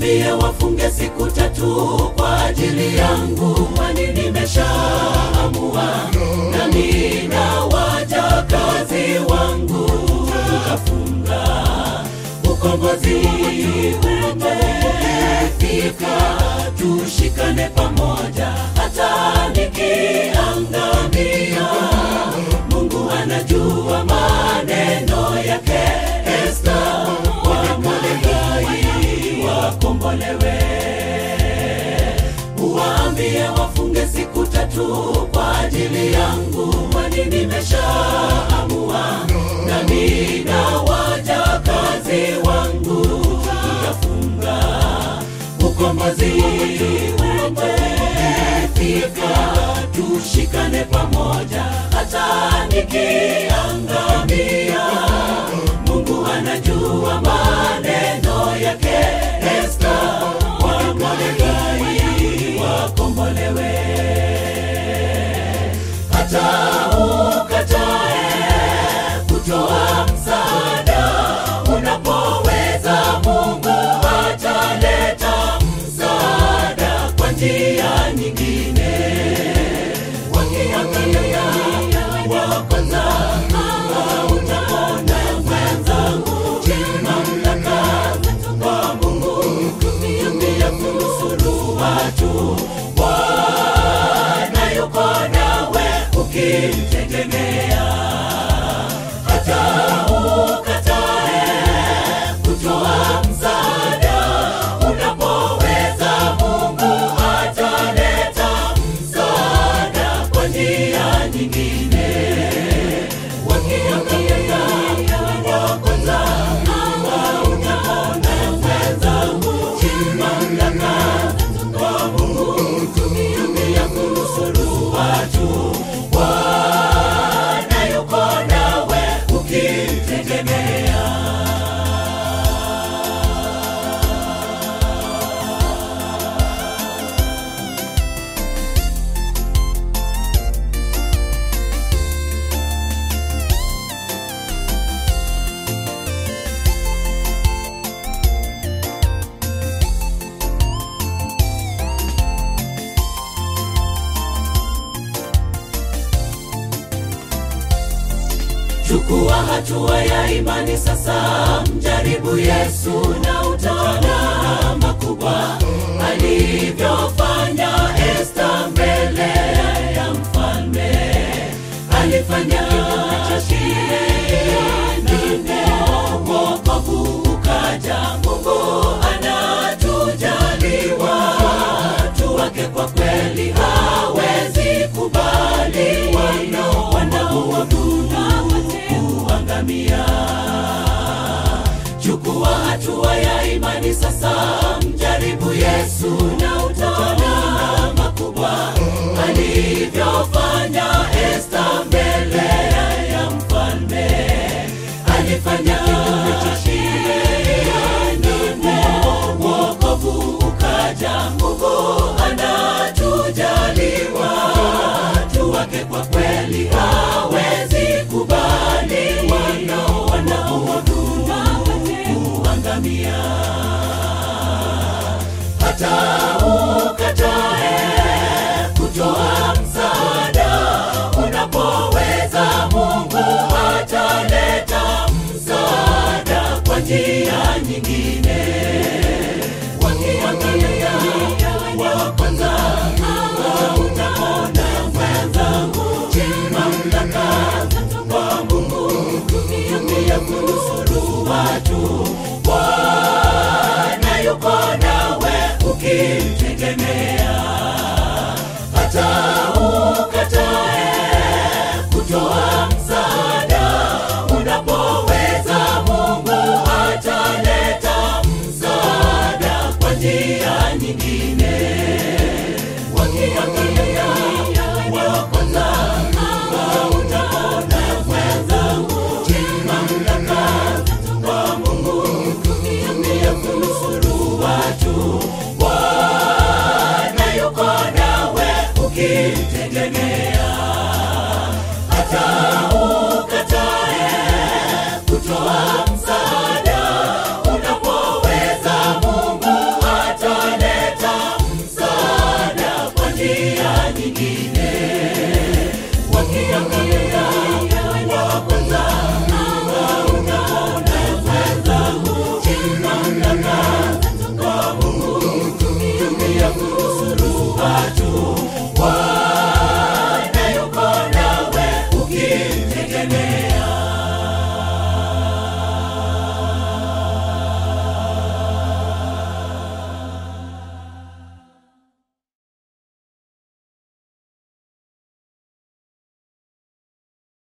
Uwaambie wafunge siku tatu kwa ajili yangu, kwani nimeshaamua, nami na wajakazi wangu tutafunga. Ukombozi umefika, tushikane pamoja, hata nikiangamia. Mungu anajua maneno yake. Esta wa Mordekai wakombolewe. Uwaambie wafunge siku tatu kwa ajili yangu, kwani nimeshaamua, nami na wajakazi wangu tutafunga. Ukombozi umefika, tushikane pamoja, hata nikiangamia. Mungu anajua maneno yake. Esta wa Mordekai wakombolewe. Hata ukatae kutoa msaada unapoweza, Mungu ataleta msaada kwa njia nyingine. Wakiangalia wa kwanza hautaona mwenzangu, mamlaka kwa Mungu pia kunusuru watu. Bwana yuko nawe ukimtegemea, hata ukatae kutoa msaada unapoweza, Mungu ataleta msaada kwa njia nyingine. Wakiangalia wa kwanza hautaona mwenzangu, mamlaka kwa Mungu pia kunusuru watu. Bwana yuko nawe ukimtegemea. Chukua hatua ya imani sasa, mjaribu Yesu na utaona makubwa alivyofanya Esta mbele ya mfalme. Alifanya shinde, wokovu ukaja. Mungu anatujali watu wake, kwa kweli hawezi kubali wanao wanaoabudu kuangamia. Chukua hatua ya imani sasa, mjaribu Yesu na